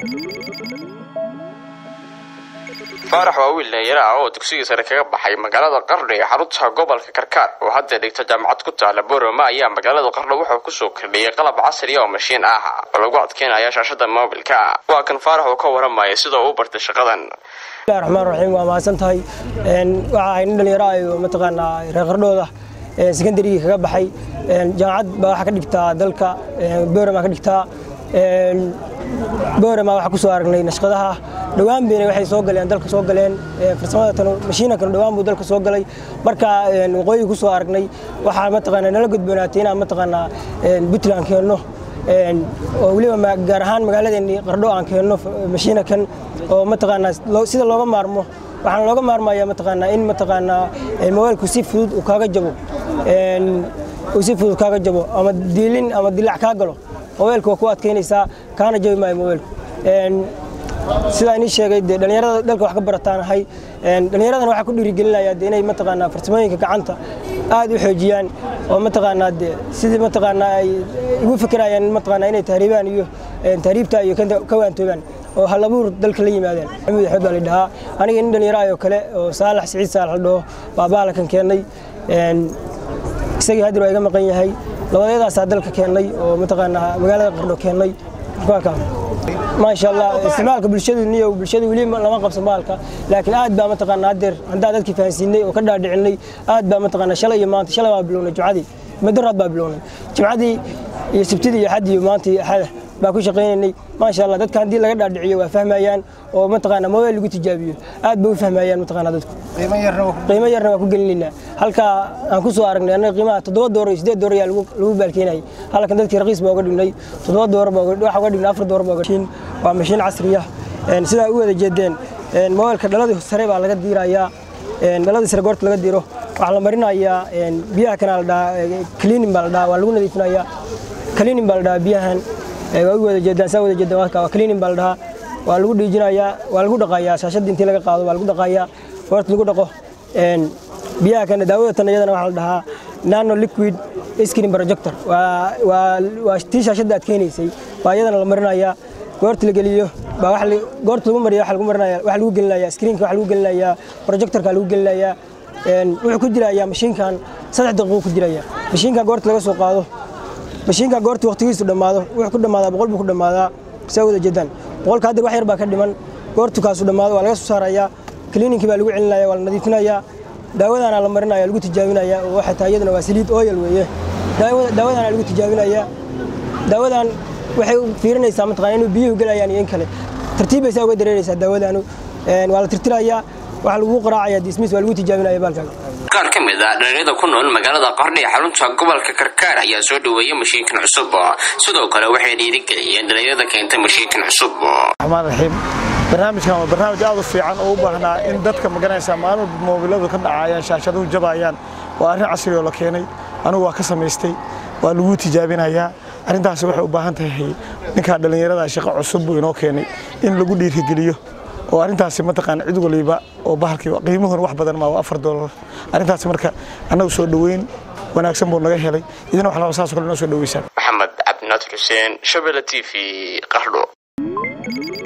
faarax waa wiil dhalinyaro ah oo dugsigii sare kaga baxay magaalada qardho ee xarunta gobolka karkaar oo hadda dhigta jaamacad ku taala boroma ayaa magaalada qardho wuxuu kusoo kordhiyey qalab casri oo mashiin ah oo lagu adkeynaya shaashada moobilka waa kan faarax uu ka waramaya sida uu u bartay shaqadan bismillahi raxmaan raxiim waa mahadsan tahay waxa ahay nin dhalinyaro ah oo mataqaanaa reer qardhooda secondarygii kaga baxay jaamacad baa waxaa ka dhigtaa dalka borama ka dhigtaa borama waxaa ku soo aragnay nashqadaha dhowaan bayna waxay soo galeen dalka soo galeen farsamada tan mashiinankan dhowaan buu dalka soo galay marka waqooyi ku soo aragnay waxaa mataqaanaa nala gudboonaatay inaan mataqaanaa puntland keenno oo weliba gaar ahaan magaaladeennii qardho aan keenno mashiinankan oo mataqaanaa sida looga maarmo waxaan looga maarmaya mataqaanaa in mataqaanaa mobaylku si fudud uu kaaga jabo uu si fudud kaaga jabo ama diilin ama dilac kaa galo mobaylku waa ku adkaynaysaa kaana jabi maayo mobaylku sidaa inii sheegay dee dhallinyarada dalka wax ka barataan ahay dhallinyaradana waxaa ku dhiirigelinaya de inay mataqaanaa farsamooyinka gacanta aad u xoojiyaan oo mataqaanaa de sidii mataqaanaa ay ugu fikirayaan mataqaanaa inay tahriibaan iyo tahriibta iyo ka waantoobaan oo halabuur dalka la yimaadeen maxamuud axmed baa la dhahaa aniga nin dhallinyaro ayoo kale oo saalax siciid saalax la dhaho baabaalakan keennay isagii hadir waa iga maqan yahay labadeedaasaa dalka keennay oo mataqaanaa magaalada qardho keennay maasha allah isticmaalka bulshadu niyo bulshadu weli lama qabsan baalka laakiin aad baa mataqaanaa hadeer haddaan dadkii fahansiinay oo ka dhaadhicinay aad baa mataqaanaa shalay iyo maanta shalay baa bilownay jumcadii madaraad baa bilownay jumcadii iyo sabtidii iyo axadii iyo maanta iyo axada baa ku shaqaynaynay maasha allah dadka haddii laga dhaadhiciyo waa fahmayaan oo mataqaanaa mobile lagu tijaabiyo aad bay u fahmayaan mataqaanaa dadku qiimo yarna waa ku gelinaynaa halkaa aan ku soo aragnay annaga qiimaha toddoba dooro iyo siddeed dooro ayaa lagu baalkeenayay halkan dadkii raqiis baa uga dhignay toddoba dooro baa waxa uga dhignay afar dooro baa uga dhignay waa mashiin casri ah sidaa u wada jeedeen mobilka dhaladii sare baa laga diirayaa dhaladii sare goorta laga diro waxaa la marinayaa biyaha kana la dhahaa cleaning baa la dhahaa waa lagu nadiifinayaa cleaning baa la dhahaa biyahan waa u wada jeedaan saa wada jeedaan waa cleaning baa la dhahaa waa lagu dhiijinayaa waa lagu dhaqayaa shaashadda intii laga qaado waa lagu dhaqayaa goorta lagu dhaqo biyaha kana daawada tan iyadana waxaa la dhahaa nano liquid screen projector waa waa waa tii shaashadda aad keenaysay waa iyadana la marinayaa goorta la geliyo baa wax goorta lagu mariyo waxa lagu marinaya waxa lagu gelinayaa screenka waxa lagu gelinayaa projectorka lagu gelinayaa wuxuu ku jirayaa mashiinkan saddex daqiiqo ku jiraya mashiinkan goorta laga soo qaado mashiinka goorta waqtigiisu dhammaado wuxuu ku dhammaadaa boqol buu ku dhammaadaa saa wada jeedaan boqolka hadda wax yar baa ka dhiman goortu kaasu dhammaado waa laga soo saarayaa kiliininkii baa lagu celinaya waa la nadiifinayaa daawadaana la marinaya lagu tijaabinaya oo waxay tahay iyadana waa saliid oyal weeye daawadaana lagu tijaabinaya daawadan waxay fiirinaysaa mataqana inuu biyuhu gelayaan iyo in kale tartiibaysaa uga dareeraysaa daawadaanu waa la tirtirayaa waxaa lagu qaraacaya dismiss waa lagu tijaabinaya baalkaaga qaar ka mid ah dhalinyarada ku nool magaalada qardho ee xarunta gobolka karkaar ayaa soo dhoweeyey mashiinkan cusub sidoo kale waxay dhiirigeliyeen dhalinyarada keentay mashiinkan cusub raxmaan raxiim barnaamijkan waa barnaamij aad u fiican oo u baahnaa in dadka maganaysa maalin moobiladu ka dhacayaan shaashaduhu jabayaan waa arrin casri oo la keenay anigu waa ka samaystay waa lagu tijaabinayaa arrintaasi waxay u baahan tahay ninkaa dhallinyarada shaqo cusub buu inoo keenay in lagu dhiirigeliyo oo arrintaasi mataqaan cid waliba oo bahalkii qiimuhuna wax badan maa waa afar doolar arrintaasi marka annagu soo dhoweyn wanaagsan buu naga helay idina wax laba saas kale inoo soo dhoweysaan maxamed cabdinaadir xuseen shabele t v qardho